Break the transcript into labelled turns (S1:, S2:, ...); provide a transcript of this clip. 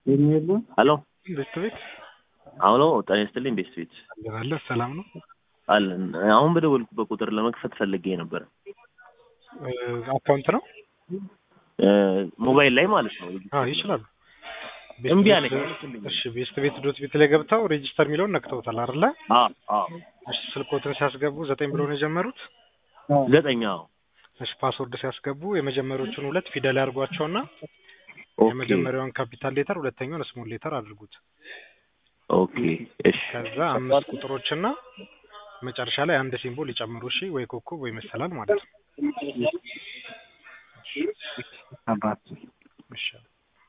S1: ሄሎ
S2: ቤት ቤት
S1: አውሎ ጤና ይስጥልኝ ቤስት ቤት
S2: አለ ሰላም ነው
S1: አለን አሁን በደወልኩበት ቁጥር ለመክፈት ፈልጌ ነበር
S2: አካውንት ነው
S1: ሞባይል ላይ ማለት ነው
S2: አዎ ይችላሉ
S1: እምቢ አለኝ
S2: እሺ ቤስት ቤት ዶት ቤት ላይ ገብተው ሬጂስተር የሚለውን ነክተውታል አይደለ
S1: አዎ አዎ
S2: እሺ ስልኮትን ሲያስገቡ ዘጠኝ ብሎ ነው የጀመሩት
S1: ዘጠኝ አዎ
S2: እሺ ፓስወርድ ሲያስገቡ የመጀመሪያዎቹን ሁለት ፊደል ያድርጓቸውና
S1: ኦኬ
S2: የመጀመሪያውን ካፒታል ሌተር ሁለተኛውን ስሞል ሌተር አድርጉት
S1: ኦኬ እሺ
S2: ከዛ አምስት ቁጥሮችና መጨረሻ ላይ አንድ ሲምቦል ይጨምሩ እሺ ወይ ኮከብ ወይ መሰላል ማለት ነው
S3: አባት
S2: እሺ